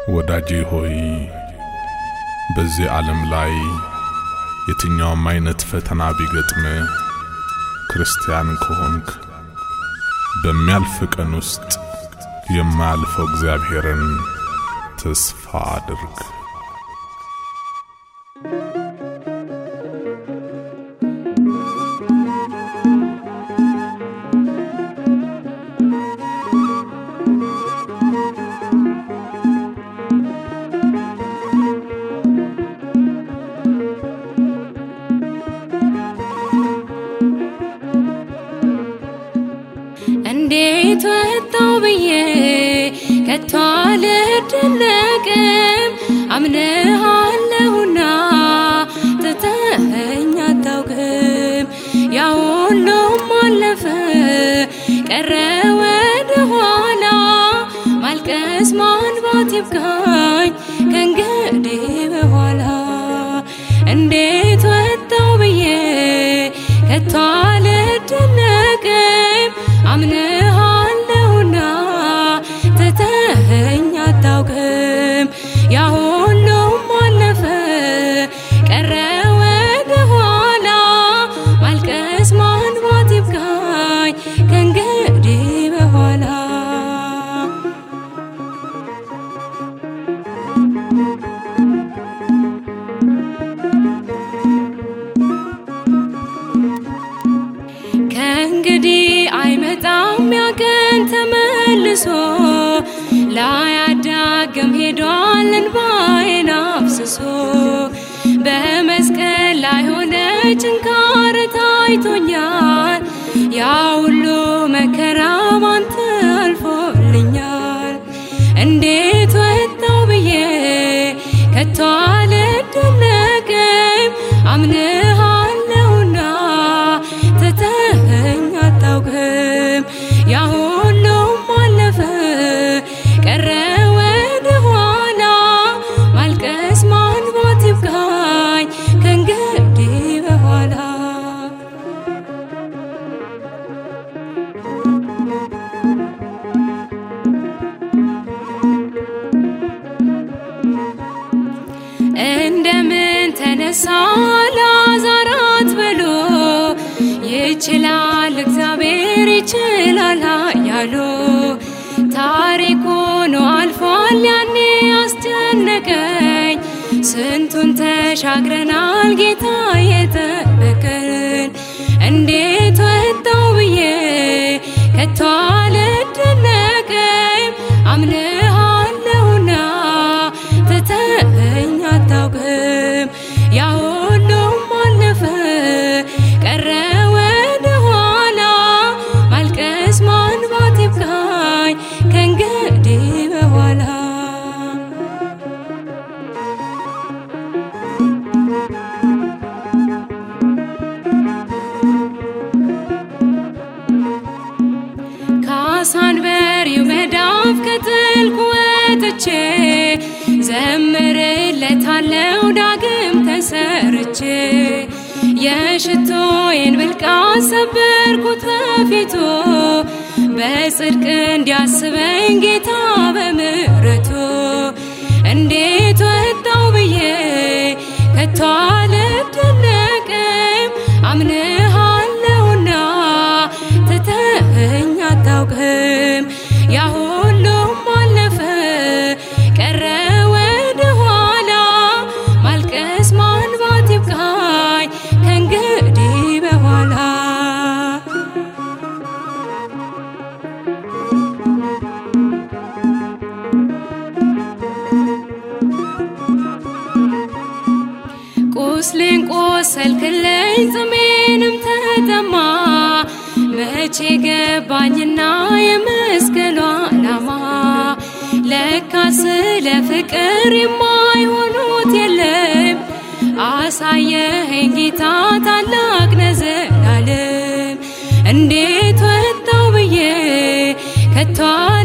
ወዳጄ ሆይ በዚህ ዓለም ላይ የትኛውም አይነት ፈተና ቢገጥም ክርስቲያን ከሆንክ በሚያልፍ ቀን ውስጥ የማያልፈው እግዚአብሔርን ተስፋ አድርግ። እንዴት ወጣው ብዬ ከቶ አልደነቅም። አምንሃለሁና ትተኸኝ አታውቅም። ያ ሁሉም አለፈ ቀረ ወደ ኋላ ማልቀስ ማንባት ይብቃኝ ከእንግዲህ በኋላ እንዴት ወጣው ብዬ ከቶ አልደነቅም። አምንሃለሁና ትተኸኝ አታውቅም። ያ ሁሉም አለፈ ቀረ ወደ ኋላ ማልቀስ ማንባት ይብቃኝ ከእንግዲህ በኋላ ከእንግዲህ አይመጣም ያቀን ተመልሶ ላያዳግም ሄዷል እንባዬን አፍስሶ በመስቀል ላይ ሆነ ጭንካር ታይቶኛል። ያ ሁሉ መከራ ባንተ አልፎልኛል። እንዴት ወጣው ብዬ ከቶ አልደነቅም። አምንሃለሁና ትተኸኝ አታውቅም። ያ ሁሉም አለፈ ቀረ ወደ ኋላ ማልቀስ ማንባት ይብቃኝ ከእንግዲህ በኋላ እንደምን ተነሳ ላዛራት ብሎ ይችላል እግዚአብሔር ይችላል ያሉ ታሪክ ሆኖ አልፏል ያኔ አስጨነቀኝ ስንቱን ተሻግረናል ጌታ የጠበቀን እንዴት ወጣው ብዬ ከቶ አልደነቅም አምንሃለሁና ትተኸኝ አታውቅም ያ ሁሉም አለፈ ቀረ ወደ ኋላ ማልቀስ ማንባት ይብቃኝ ከእንግዲህ በኋላ ከአሳንበሪው መዳፍ ከጥልቁ ወጥቼ ዘምርለታለው ዳግም ተሰርቼ የሽቶዬን ብልቃት ሰበርኩት በፊቱ በጽድቅ እንዲያስበኝ ጌታ በምሕረቱ እንዴት ወጣው ብዬ ከቶ አልደነቅም አምንሃለሁና ትተኸኝ አታውቅም ያ ሁሉም አለፈ ቀረ ወደ ኋላ ማልቀስ ማንባት ይብቃኝ ከእንግዲህ በኋላ ቁስሌን ቆሰልክልኝ ጽሜንም ተጠማ መቼ ገባኝና የመስቀሉ ዓላማ ለካ ስለ ፍቅር የማይሆኑት የለም አሳየኸኝ ጌታ ታላቅ ነህ ዘላለም እንዴት ወጣው ብዬ ከቶ